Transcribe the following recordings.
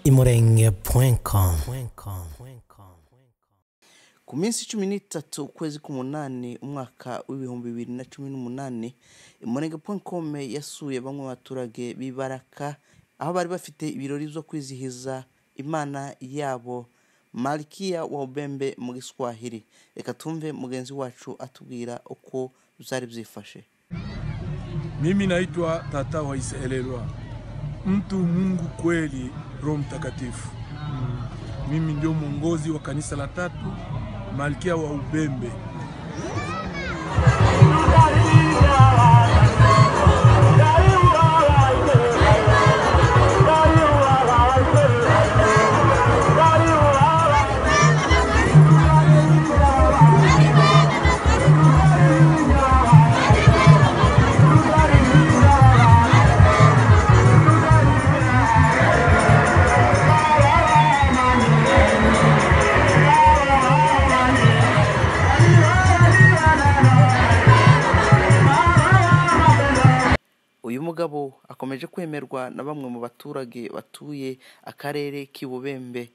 imurenge.com imurenge.com ku minsi cumi n'itatu ukwezi k'umunani umwaka w'ibihumbi bibiri na cumi n'umunani imurenge kome yasuye bamwe mu baturage bibaraka aho bari bafite ibirori byo kwizihiza imana yabo malikiya wa ubembe mu giswahili reka tumve mugenzi wacu atubwira uko byari byifashe Mimi naitwa tata wa Israelwa, mtu Mungu kweli, Roho Mtakatifu. Mimi ndio mwongozi wa kanisa la tatu, malkia wa Ubembe. uyu mugabo akomeje kwemerwa na bamwe mu baturage batuye akarere k'ibubembe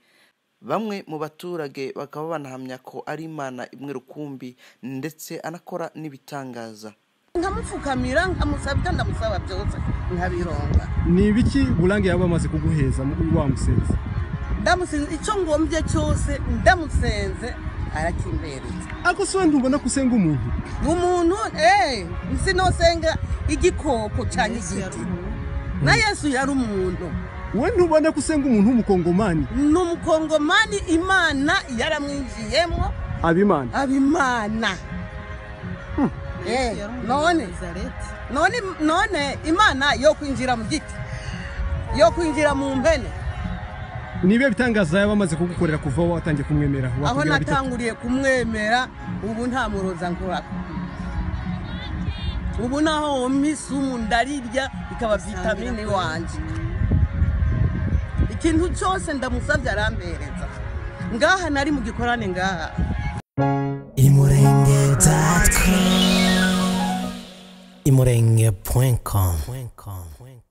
bamwe mu baturage bakaba banahamya ko ari imana imwe rukumbi ndetse anakora n'ibitangaza nkamupfukamira nkamusaba ibyo ndamusaba byose nkabironga ni ibiki burange yaba bamaze kuguheza wa musenzi ndamusenze icyo ngombye cyose ndamusenze arakimbereye ariko si wenda ubona ko usenga umuntu umuntu eee nsi nosenga igikoko cyangwa igiti na yesu yari umuntu we ntubona ko usenga umuntu w'umukongomani ni umukongomani imana yaramwinjiyemo abimana abimana Eh, none none none imana yo kwinjira mu giti yo kwinjira mu mpene ni ibihe bitangaza yaba amaze kugukorera kuva watangiye kumwemera aho Wakubwira bitatu. natanguriye kumwemera ubu nta muroza nkora ubu naho wumva isumu ndarirya ikaba vitamine wanjye ikintu cyose ndamusabye arambereza ngaha nari mu gikorane ngaha imurenge.com imurenge.com